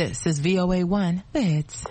This is VOA1, the hits.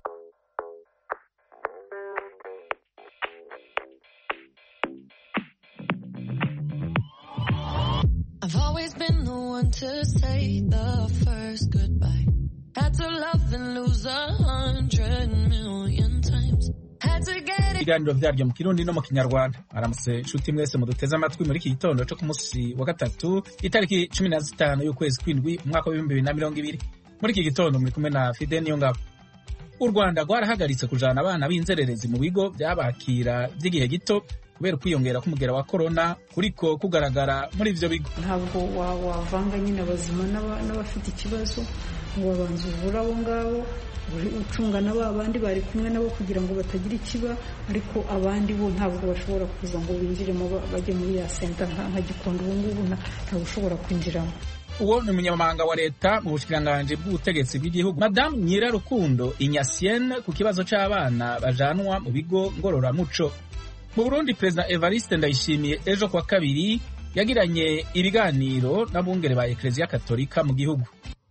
I've always been the one to say the first goodbye. Had to love and lose a hundred million times. Had to get it. ibiganiro vyaryo mu kirundi no mu kinyarwanda aramutse nshuti mwese muduteze amatwi muri iki gitondo co ku musi wa gatatu itariki cumi na zitanu y'ukwezi kw'indwi umwaka w'ibihumbi bibiri na mirongo ibiri muri iki gitondo muri kumwe na fide niyongabo u rwanda rwarahagaritse kujana abana b'inzererezi mu bigo vyabakira vy'igihe gito kubera ukwiyongera k'umugera wa korona kuriko kugaragara muri ivyo bigo ntabwo wa- wavanga nyine abazima n'aba- n'abafite ikibazo ngo babanze uvure abo ngabo uri- ucunga na ba bandi bari kumwe nabo kugira ngo batagira ikiba ariko abandi bo ntabwo bashobora kuza ngo binjiremo ba- bajye muri ya senta nka nka gikondo ubu ngubu nta- ntawe ushobora kwinjiramo uwo ni umunyamabanga wa leta mu bushikiranganji bw'ubutegetsi bw'igihugu madamu nyirarukundo inyasienne ku kibazo c'abana bajanwa mu bigo ngororamuco mu burundi perezida evariste ndayishimiye ejo kwa kabiri yagiranye ibiganiro n'abungere ba ekleziya katolika mu gihugu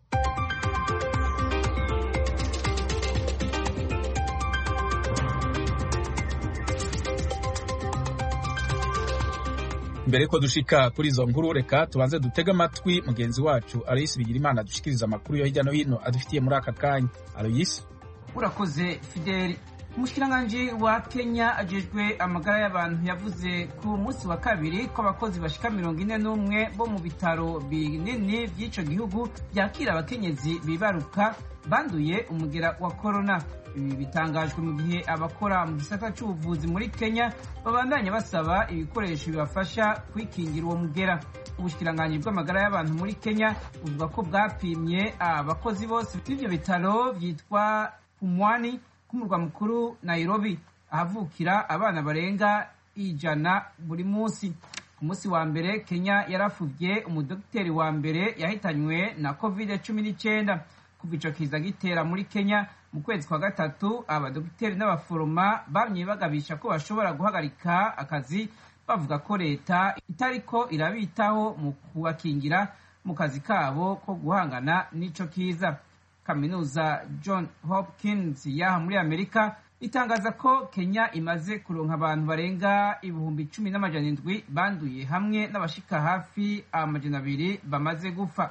mbere yuko dushika kuri izo nkuru reka tubanze dutege amatwi mugenzi wacu aloyisi bigirimana dushikiriza amakuru yo hirya no hino adufitiye muri aka kanya aloyisi urakoze fideli umushikiranganji wa kenya ajejwe amagara y'abantu yavuze ku munsi wa kabiri ko abakozi bashika mirongo ine n'umwe bo mu bitaro binini by'ico gihugu byakira abakenyezi bibaruka banduye umugera wa korona ibi bitangajwe mu gihe abakora mu gisata c'ubuvuzi muri kenya babandanya basaba ibikoresho bibafasha kwikingira uwo mugera ubushikiranganji bw'amagara y'abantu muri kenya buvuga ko bwapimye abakozi bose b'ivyo bitaro vyitwa umwani k'umurwa mukuru nairobi ahavukira abana barenga ijana buri munsi ku munsi wa mbere kenya yarafuvye umudogiteri wa mbere yahitanywe na covid cumi n'icyenda kuva ico kiza gitera muri kenya mu kwezi kwa gatatu abadogiteri n'abaforoma bamye bagabisha ko bashobora guhagarika akazi bavuga ko leta itariko irabitaho mu kubakingira mu kazi kabo ko guhangana n'ico kiza kaminuza john hopkins yaha muri amerika itangaza ko kenya imaze kuronka abantu barenga ibihumbi cumi n'amajana indwi banduye hamwe n'abashika hafi amajana abiri bamaze gupfa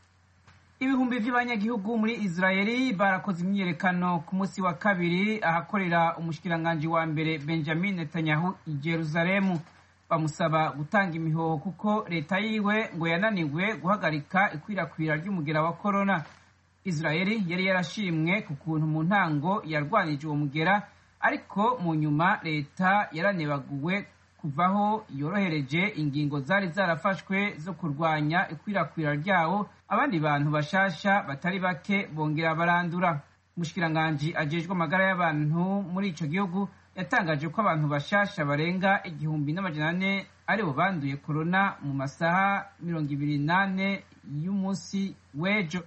ibihumbi vy'abanyagihugu muri israeli barakoze imyiyerekano ku munsi wa kabiri ahakorera umushikiranganji wa mbere benjamin netanyahu i jeruzalemu bamusaba gutanga imihoho kuko leta yiwe ngo yananiwe guhagarika ikwirakwira ry'umugera wa korona israeli yari yarashimwe ku kuntu mu ntango yarwanije uwo mugera ariko mu nyuma leta yaranebaguwe kuvaho yorohereje ingingo zari zarafashwe zo kurwanya ikwirakwira ryawo abandi bantu bashasha batari bake bongera barandura umushikiranganji ajejwe amagara y'abantu muri ico gihugu yatangaje ko abantu bashasha barenga igihumbi n'amajana ane aribo banduye korona mu masaha mirongo ibiri n'ane y'umunsi w'ejo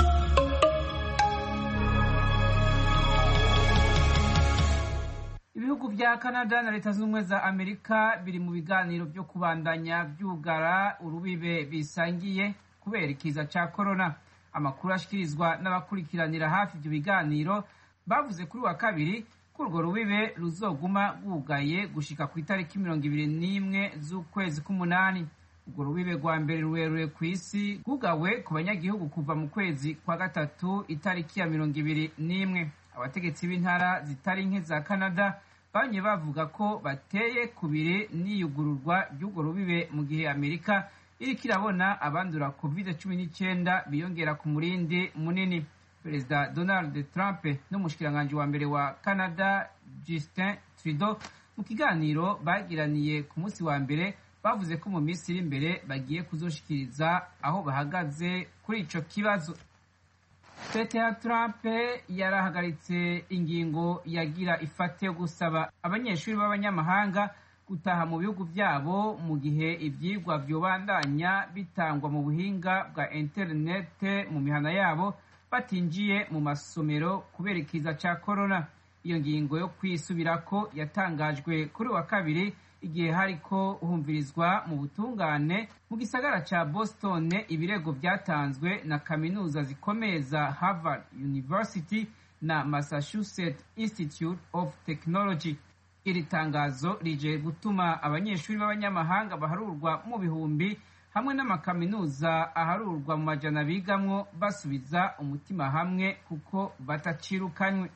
ibihugu vya canada na leta zunze ubumwe za amerika biri mu biganiro vyo kubandanya vyugara urubibe bisangiye kubera ikiza ca korona amakuru ashikirizwa n'abakurikiranira hafi ivyo biganiro bavuze kuri wa kabiri ko urwo rubibe ruzoguma rwugaye gushika ku itariki mirongo ibiri n'imwe z'ukwezi k'umunani urwo rubibe rwa mbere rurerure ku isi rwugawe ku banyagihugu kuva mu kwezi kwa gatatu itariki ya mirongo ibiri n'imwe abategetsi b'intara zitari nke za canada bamye bavuga ko bateye kubiri n'iyugururwa ry'urwo rubibe mu gihe amerika iriko irabona abandura covid cumi n'icyenda biyongera ku murindi munini perezida donald trump n'umushikiranganji wa mbere wa canada justin trudeau mu kiganiro bagiraniye ku munsi wa mbere bavuze ko mu minsi iri imbere bagiye kuzoshikiriza aho bahagaze kuri ico kibazo leta ya trump yarahagaritse ingingo yagira ifate yo gusaba abanyeshuri b'abanyamahanga gutaha mu bihugu byabo mu gihe ibyigwa byobandanya bitangwa mu buhinga bwa interinete mu mihana yabo batinjiye mu masomero kubera ikiza cya korona iyo ngingo yo kwisubirako yatangajwe kuri wa kabiri igihe hariko humvirizwa mu butungane mu gisagara ca boston ibirego vyatanzwe na kaminuza zikomeye za harvard university na massachusetts institute of technology iri tangazo rije gutuma abanyeshuri b'abanyamahanga baharurwa mu bihumbi hamwe n'amakaminuza aharurwa mu majana bigamwo basubiza umutima hamwe kuko batacirukanywe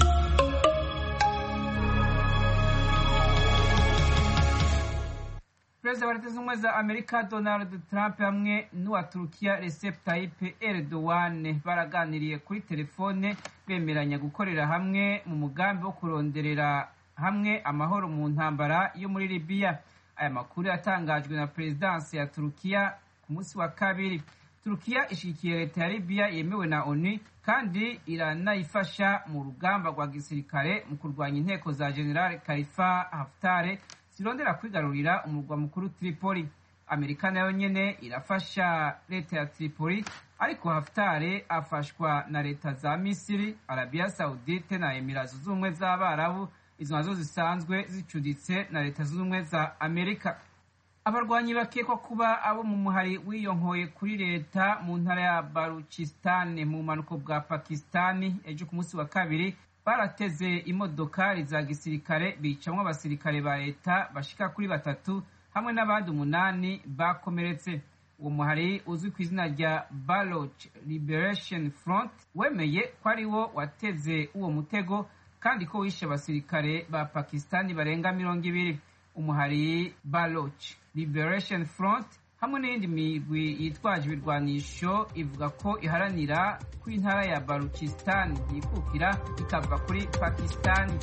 perezida wa leta zunze ubumwe za amerika donald trump hamwe n'uwa turukiya recep tayyip erdogan baraganiriye kuri telefone bemeranya gukorera hamwe mu mugambi wo kuronderera hamwe amahoro mu ntambara yo muri libiya aya makuru yatangajwe na perezidansi ya turukiya ku munsi wa kabiri turukiya ishyigikiye leta ya libiya yemewe na onu kandi iranayifasha mu rugamba rwa gisirikare mu kurwanya inteko za general kalifa haftare zirondera kwigarurira umurwa mukuru tripoli amerika nayo nyene irafasha leta ya tripoli ariko haftare afashwa na leta za misiri arabiya saudite na emira zunze ubumwe z'abarabu izo nazo zisanzwe zicuditse na leta zunze ubumwe za amerika abarwanyi bakekwa kuba abo mu muhari wiyonkoye kuri leta mu ntara ya baruchistan mu bumanuko bwa pakistani ejo ku munsi wa kabiri barateze imodokari za gisirikare bicamwo abasirikare ba leta bashika kuri batatu hamwe n'abandi umunani bakomeretse uwo muhari uzwi ku izina rya baloch liberation front wemeye ko ari wo wateze uwo mutego kandi ko wishe abasirikare ba pakistani barenga mirongo ibiri umuhari baloch liberation front hamwe n'iyindi migwi yitwaje ibirwanisho ivuga ko iharanira ko intara ya baluchistan yikukira ikava kuri pakistani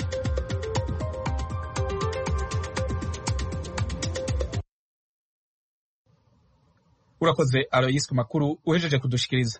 urakoze aroyisi ku makuru uhejeje kudushikiriza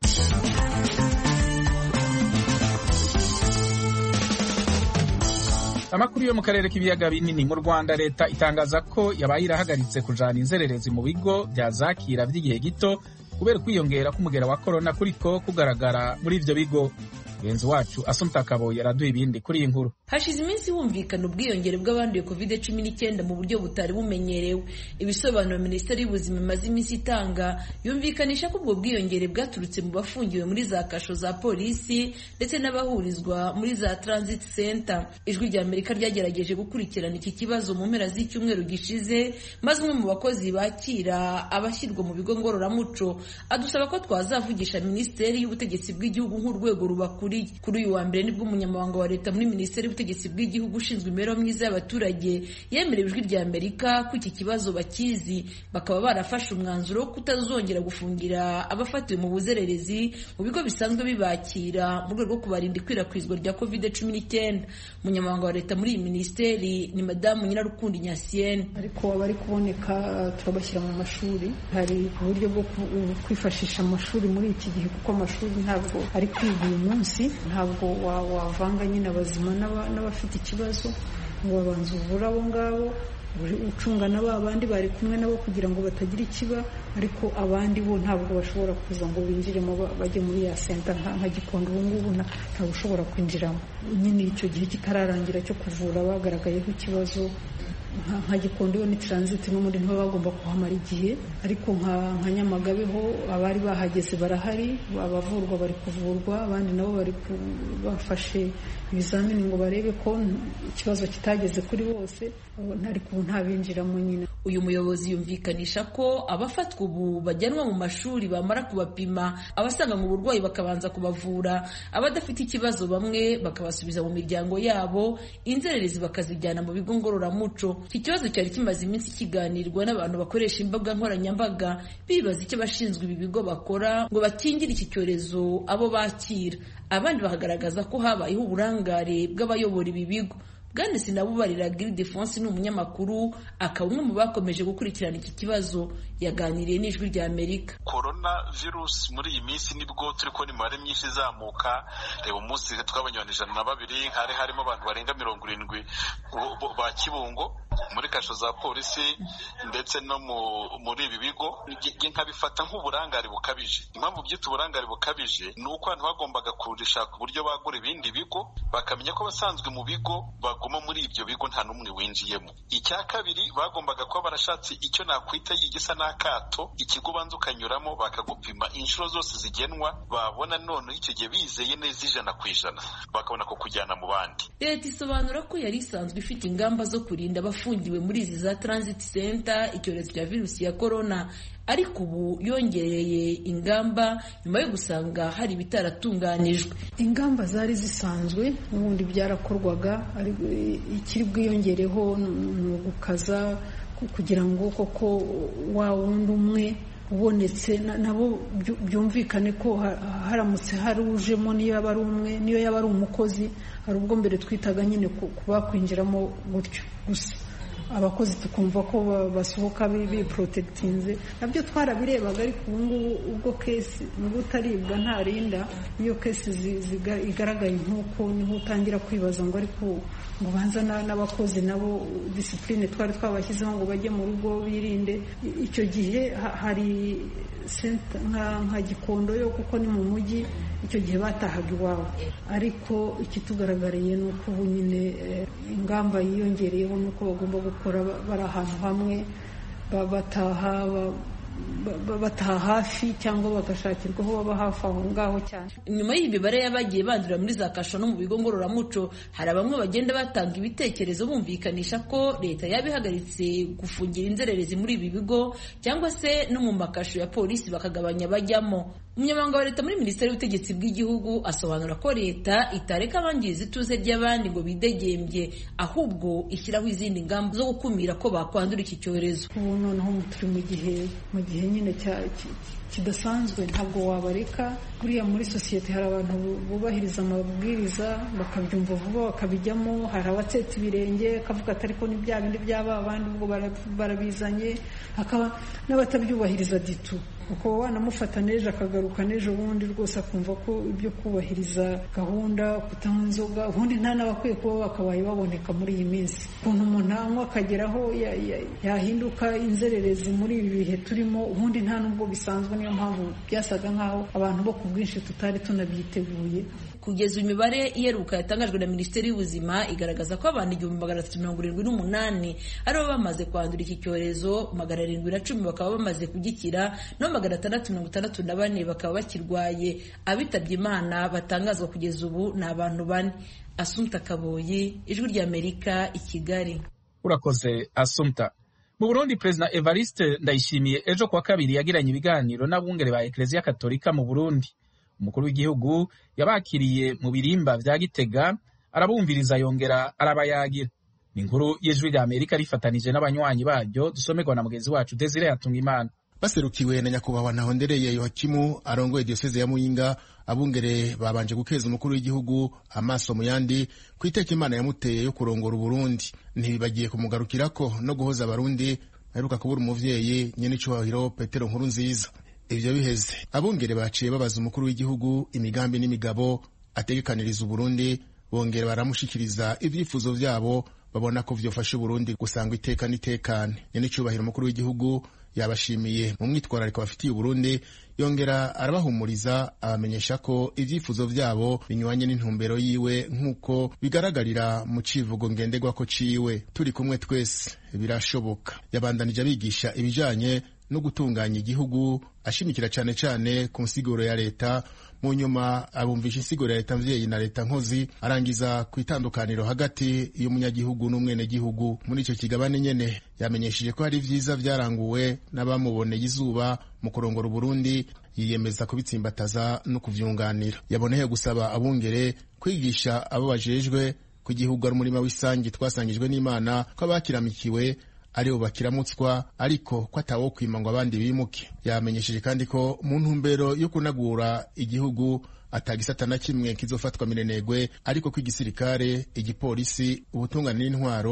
amakuru yo mu karere k'ibiyaga binini mu rwanda leta itangaza ko yabaye irahagaritse kujana inzererezi mu bigo bya zakira by'igihe gito kubera ukwiyongera k'umugera wa korona kuriko kugaragara muri ivyo bigo mugenzi wacu asumta kabo yaraduha ibindi kuri iyi nkuru hashize iminsi humvikana ubwiyongere bw'abanduye covid cumi n'icyenda mu buryo butari bumenyerewe ibisobanuro minisiteri y'ubuzima imaze iminsi itanga yumvikanisha ko ubwo bwiyongere bwaturutse mu bafungiwe muri za kasho za polisi ndetse n'abahurizwa muri za transit center ijwi rya amerika ryagerageje gukurikirana iki kibazo mu mpera z'icyumweru gishize maze umwe mu bakozi bakira abashyirwa mu bigo ngororamuco adusaba ko twazavugisha minisiteri y'ubutegetsi bw'igihugu nk'urwego rubakuriye kuri uyu wa mbere nibwo umunyamabanga wa leta muri minisiteri y'ubutegetsi bw'igihugu ushinzwe imibereho myiza y'abaturage yemerewe ijwi rya amerika ko iki kibazo bakizi bakaba barafashe umwanzuro wo kutazongera gufungira abafatiwe mu buzererezi mu bigo bisanzwe bibakira mu rwego rwo kubarinda ikwirakwizwa rya covid cumi n'icyenda umunyamabanga wa leta muri iyi minisiteri ni madamu nyirarukundo inyasiyene ariko abari kuboneka turabashyira mu mashuri hari uburyo bwo kwifashisha amashuri muri iki gihe kuko amashuri ntabwo ari kwiga uyu munsi ntabwo wavanga nyine abazima n'abafite ikibazo ngo babanze uvure abo ngabo ucunga na ba bandi bari kumwe nabo kugira ngo batagira ikiba ariko abandi bo ntabwo bashobora kuza ngo binjiremo bajye muri ya senta nka gikondo ubu ngubu ntabwo ushobora kwinjiramo nyine icyo gihe kitararangira cyo kuvura bagaragayeho ikibazo nka gikondo yo ni transit n'ubundi ntibaba bagomba kuhamara igihe ariko nka nyamagabe ho abari bahageze barahari abavurwa bari kuvurwa abandi nabo bari bafashe ibizamini ngo barebe ko ikibazo kitageze kuri bose ariko ubu ntabinjiramo nyine uyu muyobozi yumvikanisha ko abafatwa ubu bajyanwa mu mashuri bamara kubapima abasanga mu burwayi bakabanza kubavura abadafite ikibazo bamwe bakabasubiza mu miryango yabo inzererezi bakazijyana mu bigo ngororamuco iki kibazo cyari kimaze iminsi kiganirwa n'abantu bakoresha imbuga nkoranyambaga bibaza icyo abashinzwe ibi bigo bakora ngo bakingire iki cyorezo abo bakira abandi bakagaragaza ko habayeho uburangare bw'abayobora ibi bigo bwana sinabubarira giridefonse ni umunyamakuru akaba umwe mu bakomeje gukurikirana iki kibazo yaganiriye n'ijwi rya amerika korona virusi muri iyi minsi nibwo turi kubona imibare myinshi izamuka reba umunsi twabonye abantu ijana na babiri hari harimo abantu barenga mirongo irindwi ba kibungo muri kasho za polisi ndetse no muri ibi bigo nkabifata nk'uburangare bukabije impamvu byita uburangare bukabije ni uko abantu bagombaga kurishaka uburyo bagura ibindi bigo bakamenya ko abasanzwe mu bigo baguma muri ibyo bigo nta n'umwe winjiyemo icya kabiri bagombaga kuba barashatse icyo nakwita yigisa n'akato ikigo ubanza ukanyuramo bakagupima inshuro zose zigenwa babona none icyo gihe bizeye neza ijana ku ijana bakabona ko kujyana mu bandi leta isobanura ko yari isanzwe ifite ingamba zo kurinda abafungiwe muri izi za transit center icyorezo cya virusi ya korona ariko ubu yongereye ingamba nyuma yo gusanga hari ibitaratunganijwe ingamba zari zisanzwe n'ubundi byarakorwaga ikiri bwiyongereho ni ugukaza kugira ngo koko wa wundi umwe ubonetse nabo byumvikane ko haramutse hari ujemo niyo yaba ari umwe niyo yaba ari umukozi hari ubwo mbere twitaga nyine kuba kwinjiramo gutyo gusa abakozi tukumva ko basohoka biporotegitinze nabyo twarabirebaga ariko ubu ngubu ubwo kesi nubwo utaribwa ntarinda iyo kesi igaragaye nk'uko niho utangira kwibaza ngo ariko ngo banza n'abakozi nabo disipurine twari twabashyizeho ngo bajye mu rugo birinde icyo gihe hari nka gikondo yo kuko ni mu mujyi icyo gihe batahaga iwabo ariko ikitugaragariye ni uko ubu nyine ingamba yiyongereyeho ni uko bagomba gukora bari ahantu hamwe bataha bataha hafi cyangwa bagashakirwa aho baba hafi aho ngaho cyane nyuma y'imibare y'abagiye bandurira muri za kasho no mu bigo ngororamuco hari bamwe bagenda batanga ibitekerezo bumvikanisha ko leta yaba ihagaritse gufungira inzererezi muri ibi bigo cyangwa se no mu makasho ya polisi bakagabanya abajyamo umunyamabanga wa leta muri minisiteri y'ubutegetsi bw'igihugu asobanura ko leta itareka abangiza ituze ry'abandi ngo bidegembye ahubwo ishyiraho izindi ngamba zo gukumira ko bakwandura iki cyorezo ubu noneho turi mu gihe mu gihe nyine kidasanzwe ntabwo wabareka buriya muri sosiyete hari abantu bubahiriza amabwiriza bakabyumva vuba bakabijyamo hari abatsetsa ibirenge akavuga ati ariko ni bya bindi byaba abandi ubwo barabizanye hakaba n'abatabyubahiriza ditu ukaba wanamufata n'ejo akagaruka n'ejo bundi rwose akumva ko ibyo kubahiriza gahunda kutanywa inzoga ubundi nta n'abakwiye kuba bakabaye baboneka muri iyi minsi ukuntu umuntu anywa akageraho yahinduka inzererezi muri ibi bihe turimo ubundi nta n'ubwo bisanzwe niyo mpamvu byasaga nk'aho abantu bo ku bwinshi tutari tunabyiteguye kugeza imibare iheruka yatangajwe na minisiteri y'ubuzima igaragaza ko abantu igihumbi magana atatu mirongo irindwi n'umunani aribo bamaze kwandura iki cyorezo magana arindwi na cumi bakaba bamaze kugikira no magana atandatu mirongo itandatu na bane bakaba bakirwaye abitabye imana batangazwa kugeza ubu ni abantu bane asumta kaboyi ijwi ry'amerika i kigali urakoze asumta mu burundi perezida evariste ndayishimiye ejo kuwa kabiri yagiranye ibiganiro n'abungere ba ekereziya katolika mu burundi umukuru w'igihugu yabakiriye mu birimba vya gitega arabumviriza yongera arabayagira ni inkuru y'ijwi rya amerika rifatanije n'abanywanyi baryo dusomerwa na mugenzi wacu desire yatunga imana baserukiwe na nyakubahwa ntahondereye yohakimu arongoye diyoseze ya muyinga abungere babanje gukeza umukuru w'igihugu amaso mu yandi ku iteka imana yamuteye yo kurongora uburundi ntibibagiye kumugarukirako no guhoza abarundi aheruka kubura umuvyeyi nyen'icyubahiro petero nkuru nziza ivyo biheze abungere baciye babaza umukuru w'igihugu imigambi n'imigabo ategekaniriza uburundi bongera baramushikiriza ivyifuzo vyabo babona ko vyofasha uburundi gusanga iteka n'itekane nyen'icyubahiro umukuru w'igihugu yabashimiye mu mwitwarariko bafitiye uburundi yongera arabahumuriza abamenyesha ko ivyifuzo vyabo binyuranye n'intumbero yiwe nk'uko bigaragarira mu civugo ngenderwako ciwe turi kumwe twese birashoboka yabandanije abigisha ibijanye no gutunganya igihugu ashimikira cyane cyane ku nsiguro ya leta mu nyuma abumvisha insiguro ya leta mvyeyi na leta nkozi arangiza ku itandukaniro hagati y'umunyagihugu n'umwenegihugu muri icyo kigabane nyene yamenyesheje ko hari vyiza vyaranguwe n'abamuboneye izuba mu kurongora uburundi yiyemeza kubitsimbataza no kuvyunganira yaboneye gusaba abungere kwigisha abo bajejwe ko igihugu ari umurima w'isangi twasangijwe n'imana ko abakiramikiwe aribo bakiramutswa ariko ko atawo kwima ngo abandi bimuke yamenyesheje kandi ko mu ntumbero yo kunagura igihugu atagisata na kimwe kizofatwa minenegwe ariko ko igisirikare igipolisi ubutungane n'intwaro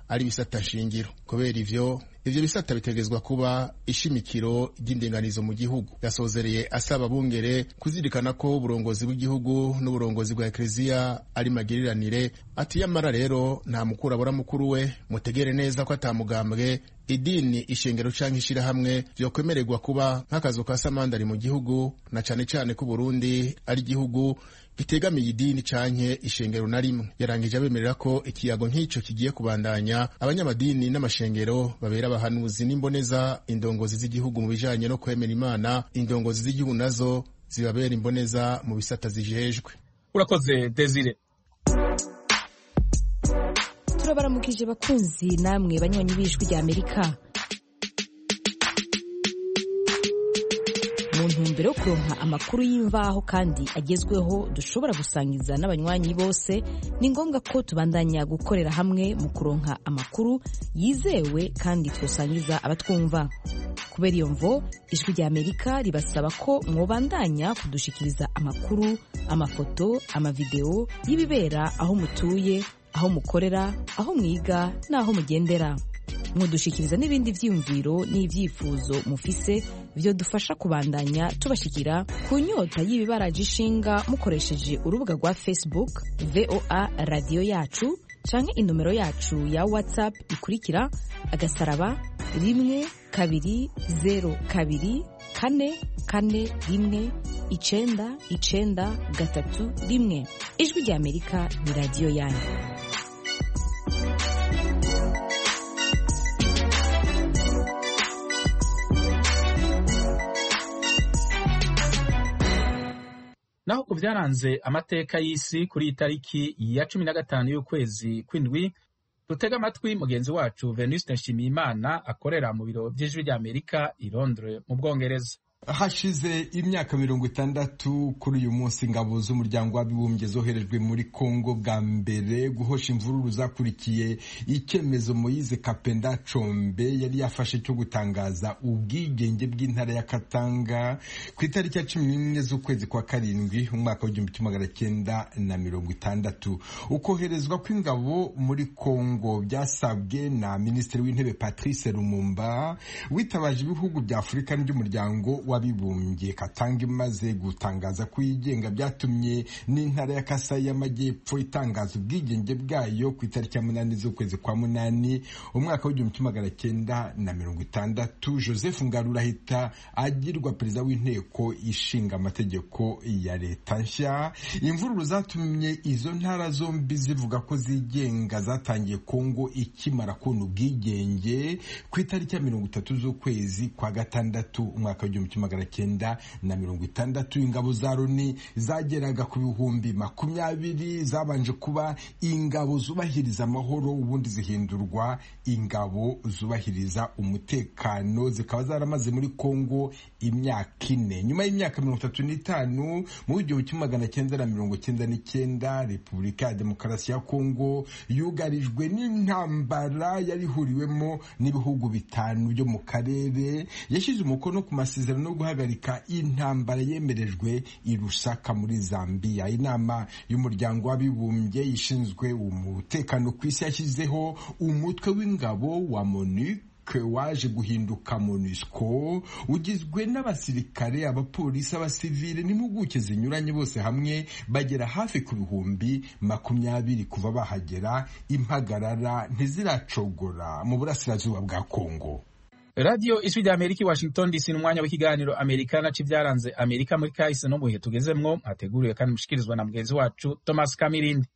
ari ibisata shingiro kubera ivyo ivyo bisata bitegerezwa kuba ishimikiro ry'indinganizo mu gihugu yasozereye asaba bungere kuzirikana ko uburongozi bw'igihugu n'uburongozi bwa ekleziya ari magiriranire ati yamara rero nta mukuru abura mukuru we mutegere neza ko atamugambwe idini ishengero canke ishirahamwe vyokwemererwa kuba nk'akazu ka samandari mu gihugu na cane cane ko Burundi ari igihugu gitegamiye idini canke ishengero na rimwe yarangije abemerera ko ikiyago nk'ico kigiye kubandanya abanyamadini n'amashengero babera abahanuzi n'imboneza indongozi z'igihugu mu bijanye no kwemera imana indongozi z'igihugu nazo zibabera imboneza mu bisata zijejwe urakoze desire turabaramukije bakunzi namwe banywanyi b'ijwi rya amerika mu ntumbero yo kuronka amakuru y'imvaho kandi agezweho dushobora gusangiza n'abanywanyi bose ni ngombwa ko tubandanya gukorera hamwe mu kuronka amakuru yizewe kandi twosangiza abatwumva kubera iyo mvo ijwi rya amerika ribasaba ko mwobandanya kudushikiriza amakuru amafoto amavideo y'ibibera aho mutuye aho mukorera aho mwiga n'aho mugendera mudushikiriza n'ibindi vyiyumviro n'ivyifuzo mufise vyo dufasha kubandanya tubashikira ku nyota y'ibibaraje ishinga mukoresheje urubuga rwa facebook voa radiyo yacu canke inomero yacu ya whatsapp ikurikira agasaraba rimwe kabiri zero kabiri kane kane rimwe icenda icenda gatatu rimwe ijwi rya amerika ni radiyo yanyu naho ku byaranze amateka y'isi kuri iyi tariki ya cumi na gatanu y'ukwezi kw'indwi dutega amatwi mugenzi wacu venuste nshimiyimana akorera mu biro by'ijwi ry'amerika i londres mu bwongereza hashize imyaka mirongo itandatu kuri uyu munsi ingabo z'umuryango w'abibumbye zoherejwe muri kongo bwa mbere guhosha imvururu zakurikiye icyemezo moyize kapenda combe yari yafashe cyo gutangaza ubwigenge bw'intara ya katanga ku itariki ya cumi n'imwe z'ukwezi kwa karindwi umwaka w'igihumbi kimwe magana cyenda na mirongo itandatu ukoherezwa kw'ingabo muri kongo byasabwe na minisitiri w'intebe patrice lumumba witabaje ibihugu bya afurika n'iby'umuryango w'abibumbye katanga imaze gutangaza ko yigenga byatumye n'intara ya kasai y'amajyepfo itangaza ubwigenge bwayo ku itariki ya munani z'ukwezi kwa munani umwaka w'igihumbi kimwe magana cyenda na mirongo itandatu joseph ngarura ahita agirwa perezida w'inteko ishinga amategeko ya leta nshya imvururu zatumye izo ntara zombi zivuga ko zigenga zatangiye kongo ikimara kubona ubwigenge ku itariki ya mirongo itatu z'ukwezi kwa gatandatu umwaka w'igihumbi kimwe magana cyenda na mirongo itandatu ingabo za loni zageraga ku bihumbi makumyabiri zabanje kuba ingabo zubahiriza amahoro ubundi zihindurwa ingabo zubahiriza umutekano zikaba zaramaze muri kongo imyaka ine nyuma y'imyaka mirongo itatu n'itanu mu w'igihumbi kimwe magana cyenda na mirongo cyenda n'icyenda repubulika ya demokarasi ya kongo yugarijwe n'intambara yari ihuriwemo n'ibihugu bitanu byo mu karere yashyize umukono ku masezerano yo guhagarika intambara yemerejwe i Lusaka muri Zambia inama y'umuryango w'abibumbye ishinzwe umutekano ku isi yashyizeho umutwe w'ingabo wa MONUC waje guhinduka MONUSCO ugizwe n'abasirikare abapolisi abasivile n'impuguke zinyuranye bose hamwe bagera hafi ku bihumbi makumyabiri kuva bahagera impagarara ntiziracogora mu burasirazuba bwa Kongo radiyo ijwi rya amerika i washington dc ni umwanya w'ikiganiro amerikana c'ivyaranze amerika muri kahise no mu bihe tugezemwo mwateguriwe kandi mushikirizwa na mugenzi wacu thomas kamirindi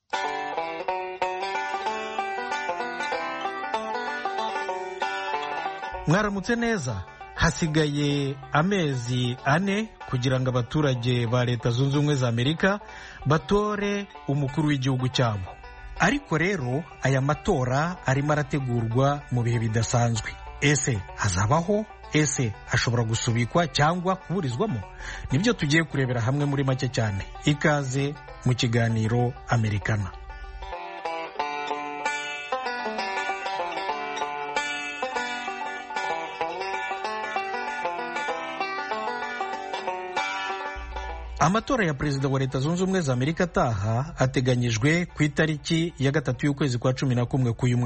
mwaramutse neza hasigaye amezi ane kugira ngo abaturage ba leta zunze ubumwe za amerika batore umukuru w'igihugu cyabo ariko rero aya matora arimo arategurwa mu bihe bidasanzwe ese hazabaho ese ashobora gusubikwa cyangwa kuburizwamo nibyo tugiye kurebera hamwe muri make cyane ikaze mu kiganiro amerikana amatora ya perezida wa leta zunze ubumwe za amerika ataha ateganyijwe ku itariki ya gatatu y'ukwezi kwa cumi na kumwe k'uyu mwaka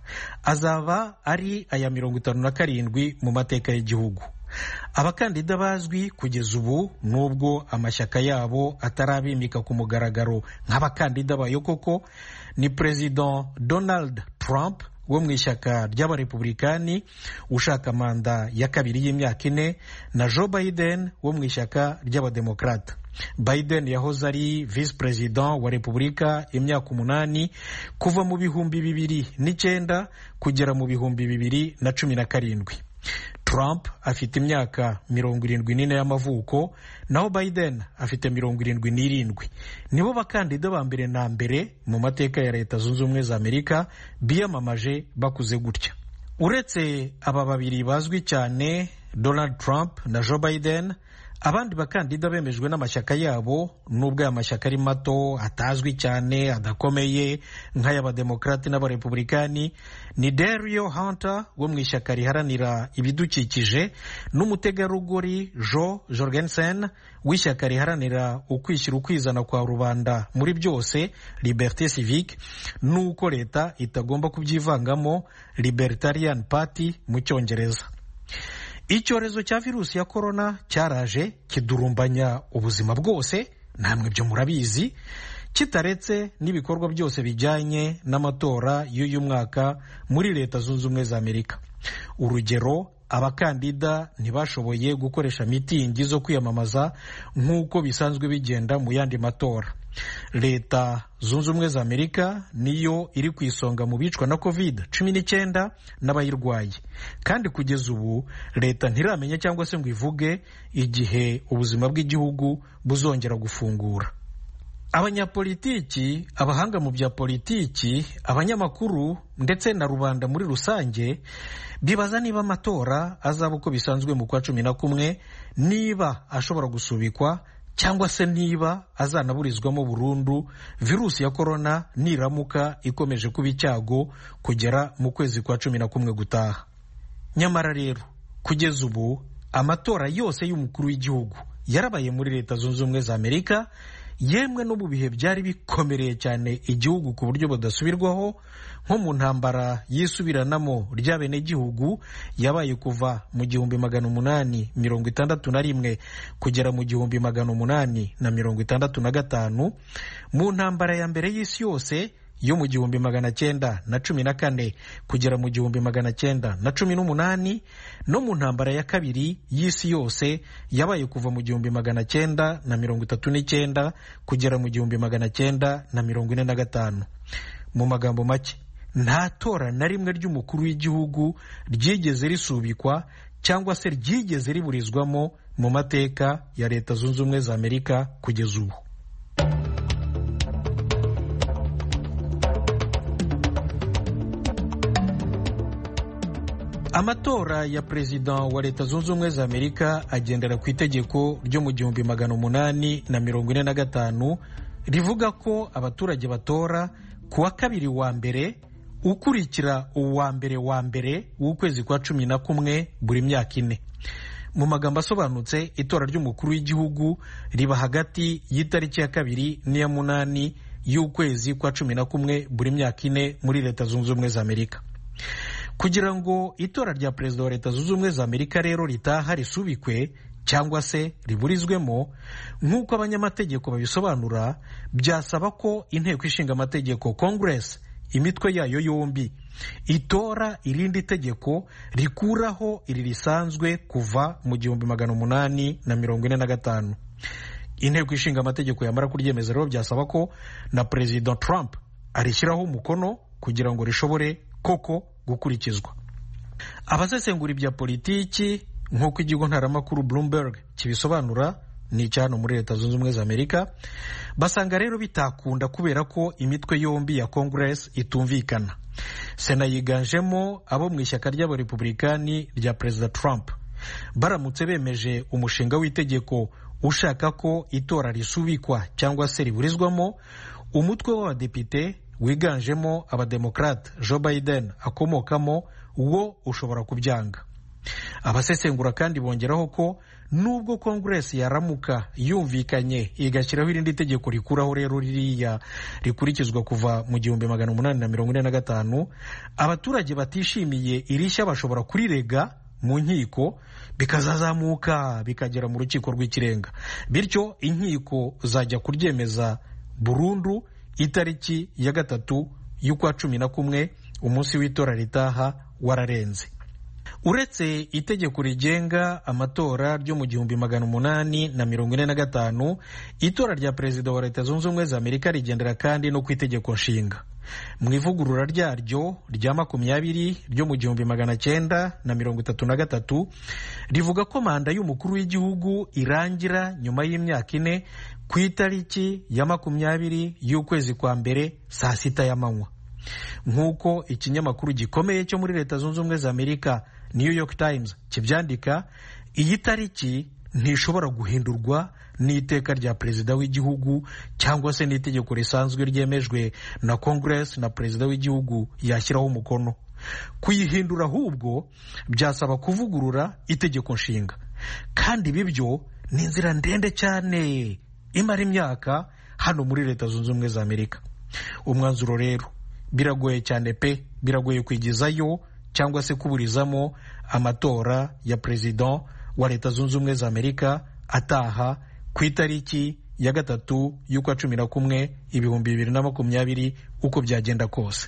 azaba ari aya mirongo itanu na karindwi mu mateka y'igihugu abakandida bazwi kugeza ubu nubwo amashyaka yabo atarabimika ku mugaragaro nk'abakandida bayo koko ni perezida donald trump wo mu ishyaka ry'abarepublikani ushaka manda ya kabiri y'imyaka ine na joe biden wo mu ishyaka ry'abademokrata biden yahoze ari visi perezida wa repubulika imyaka umunani kuva mu bihumbi bibiri n'icyenda kugera mu bihumbi bibiri na cumi na karindwi Trump afite imyaka mirongo irindwi n'ine y'amavuko naho Biden afite mirongo irindwi n'irindwi nibo bakandida ba mbere na mbere mu mateka ya leta zunze ubumwe za amerika biyamamaje bakuze gutya uretse aba babiri bazwi cyane Donald Trump na Joe Biden abandi bakandida bemejwe n'amashyaka yabo nubwo aya mashyaka ari mato atazwi cyane adakomeye nk'ay'abademokarati n'abarepublikani ni Dario Hunter wo mu ishyaka riharanira ibidukikije n'umutegarugori Joe Jorgensen w'ishyaka riharanira ukwishyira ukwizana kwa rubanda muri byose Liberté Civique n'uko leta itagomba kubyivangamo Libertarian Party mu cyongereza icyorezo cya virusi ya korona cyaraje kidurumbanya ubuzima bwose namwe byo murabizi kitaretse n'ibikorwa byose bijyanye n'amatora y'uyu mwaka muri leta zunze ubumwe za amerika urugero abakandida ntibashoboye gukoresha mitingi zo kwiyamamaza nk'uko bisanzwe bigenda mu yandi matora leta zunze ubumwe za amerika niyo iri ku isonga mu bicwa na covid cumi n'icyenda n'abayirwaye kandi kugeza ubu leta ntiramenya cyangwa se ngo ivuge igihe ubuzima bw'igihugu buzongera gufungura abanyapolitiki abahanga mu bya politiki abanyamakuru ndetse na rubanda muri rusange bibaza niba amatora azaba uko bisanzwe mu kwa cumi na kumwe niba ashobora gusubikwa cyangwa se niba azanaburizwamo burundu virusi ya korona niramuka ikomeje kuba icyago kugera mu kwezi kwa cumi na kumwe gutaha nyamara rero kugeza ubu amatora yose y'umukuru w'igihugu yarabaye muri leta zunze ubumwe za amerika yemwe no mu bihe byari bikomereye cyane igihugu ku buryo budasubirwaho nko mu ntambara yisubiranamo ry'abenegihugu yabaye kuva mu gihumbi magana umunani mirongo itandatu na rimwe kugera mu gihumbi magana umunani na mirongo itandatu na gatanu mu ntambara ya mbere y'isi yose yo mu gihumbi magana cyenda na cumi na kane kugera mu gihumbi magana cyenda na cumi n'umunani no mu ntambara ya kabiri y'isi yose yabaye kuva mu gihumbi magana cyenda na mirongo itatu n'icyenda kugera mu gihumbi magana cyenda na mirongo ine na gatanu mu magambo make nta tora na rimwe ry'umukuru w'igihugu ryigeze risubikwa cyangwa se ryigeze riburizwamo mu mateka ya leta zunze ubumwe za amerika kugeza ubu amatora ya perezida wa leta zunze ubumwe za amerika agendera ku itegeko ryo mu gihumbi magana umunani na mirongo ine na gatanu rivuga ko abaturage batora ku wa kabiri wa mbere ukurikira uwa mbere wa mbere w'ukwezi kwa cumi na kumwe buri myaka ine mu magambo asobanutse itora ry'umukuru w'igihugu riba hagati y'itariki ya kabiri n'iya munani y'ukwezi kwa cumi na kumwe buri myaka ine muri leta zunze ubumwe za amerika kugira ngo itora rya perezida wa leta zunze ubumwe za amerika rero ritaha risubikwe cyangwa se riburizwemo nk'uko abanyamategeko babisobanura byasaba ko inteko ishinga amategeko congress imitwe yayo yombi itora irindi tegeko rikuraho iri risanzwe kuva mu gihumbi magana umunani na mirongo ine na gatanu inteko ishinga amategeko yamara kuryemeza rero byasaba ko na perezida trump arishyiraho umukono kugira ngo rishobore koko gukurikizwa abasesengura ibya politiki nk'uko ikigo ntaramakuru bloomberg kibisobanura ni icyano muri leta zunze ubumwe za amerika basanga rero bitakunda kubera ko imitwe yombi ya congress itumvikana sena yiganjemo abo mu ishyaka ry'abarepublikani rya perezida trump baramutse bemeje umushinga w'itegeko ushaka ko itora risubikwa cyangwa se riburizwamo umutwe w'abadepite wiganjemo abademokrate joe biden akomokamo wo ushobora kubyanga abasesengura kandi bongeraho ko nubwo kongeresi yaramuka yumvikanye igashyiraho irindi tegeko rikuraho rero ririya rikurikizwa kuva mu gihumbi magana umunani na mirongo ine na gatanu abaturage batishimiye irishya bashobora kurirega mu nkiko bikazazamuka bikagera mu rukiko rw'ikirenga bityo inkiko zajya kuryemeza burundu itariki ya gatatu y'ukwa cumi na kumwe umunsi w'itora ritaha wararenze uretse itegeko rigenga amatora ryo mu gihumbi magana umunani na mirongo ine na gatanu itora rya perezida wa leta zunze ubumwe za amerika rigendera kandi no ku itegeko nshinga mu ivugurura ryaryo rya makumyabiri ryo mu gihumbi magana cyenda na mirongo itatu na gatatu rivuga ko manda y'umukuru w'igihugu irangira nyuma y'imyaka ine ku itariki ya makumyabiri y'ukwezi kwa mbere saa sita y'amanywa nk'uko ikinyamakuru gikomeye cyo muri leta zunze ubumwe za amerika new york times kibyandika iyi tariki ntishobora guhindurwa n'iteka rya perezida w'igihugu cyangwa se n'itegeko risanzwe ryemejwe na congress na perezida w'igihugu yashyiraho umukono kuyihindura ahubwo byasaba kuvugurura itegeko nshinga kandi ibi byo ni inzira ndende cyane imara imyaka hano muri leta zunze ubumwe za amerika umwanzuro rero biragoye cyane pe biragoye kwigizayo cyangwa se kuburizamo amatora ya perezida wa leta zunze ubumwe za amerika ataha ku itariki ya gatatu y'ukwa cumi na kumwe ibihumbi bibiri na makumyabiri uko byagenda kose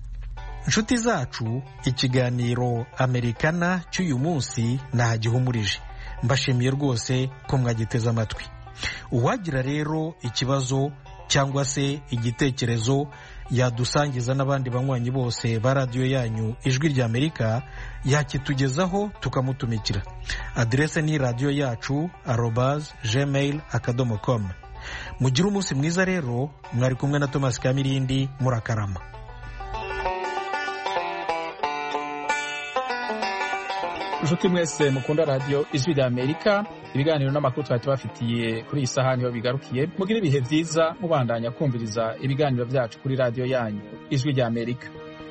inshuti zacu ikiganiro amerikana cy'uyu munsi ntagihumurije mbashimiye rwose ko mwagiteze amatwi uwagira rero ikibazo cyangwa se igitekerezo yadusangiza n'abandi banywanyi bose ba radiyo yanyu ijwi rya amerika yakitugezaho tukamutumikira aderese ni radiyo yacu arobaz gmail akadomo com mugire umunsi mwiza rero mwari kumwe na thomas kamirindi murakarama inshuti mwese mukunda radiyo ijwi rya amerika ibiganiro n'amakuru twari tubafitiye kuri iyi sahani iyo bigarukiye mugire ibihe byiza mubandanya kumviriza ibiganiro byacu kuri radiyo yanyu ijwi rya amerika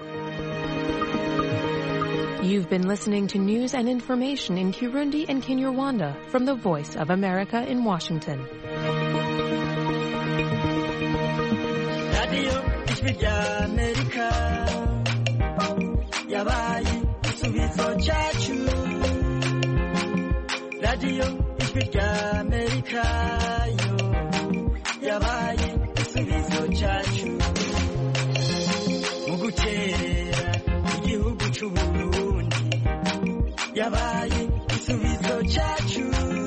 You've been listening to news and information in Kirundi and Kinyarwanda from the Voice of America in Washington. radiyo ijwi rya amerika yabaye igisubizo cyacu radiyo ijwi rya amerika yo yabaye igisubizo cyacu mu gukerera igihugu cy'u burundi yabaye igisubizo cyacu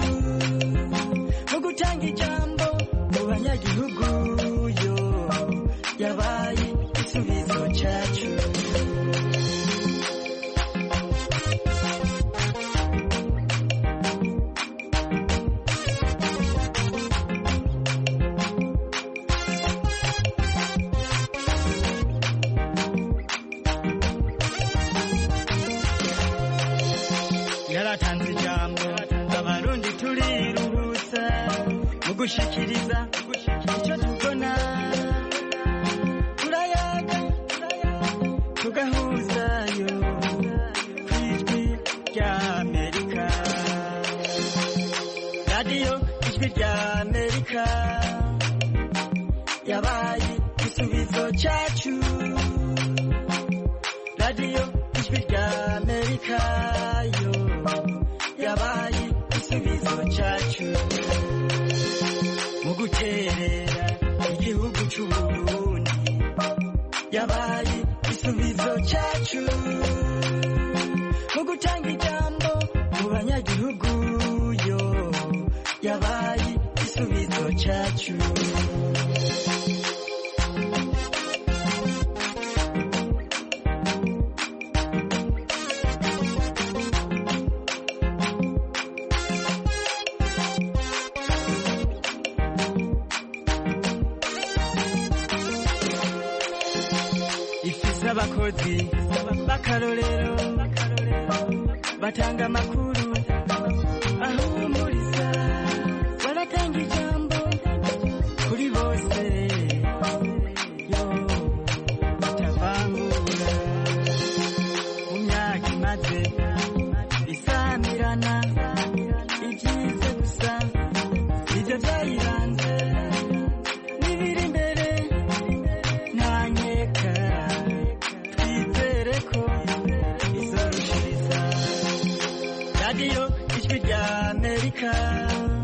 mu gutanga ijambo mu banyagihugu yo yabaye igisubizo cyacu yaratanze ijambo abarundi turiruhutsa mu gushikiriza icyo tubona turayaga tugahuzayo ku ijwi rya amerika radiyo ijwi rya amerika yabaye igisubizo cyacu radiyo ijwi rya amerika yo yabaye igisubizo cyacu mu guterera igihugu cy'u burundi yabaye igisubizo cyacu mu gutanga ijambo mu banyagihugu yo yabaye igisubizo cyacu ifise abakozi b'akarorero batanga amakuru ahumuriza baratanga ijambo kuri bose yo batavangura mu myaka imaze isamirana igiye amerika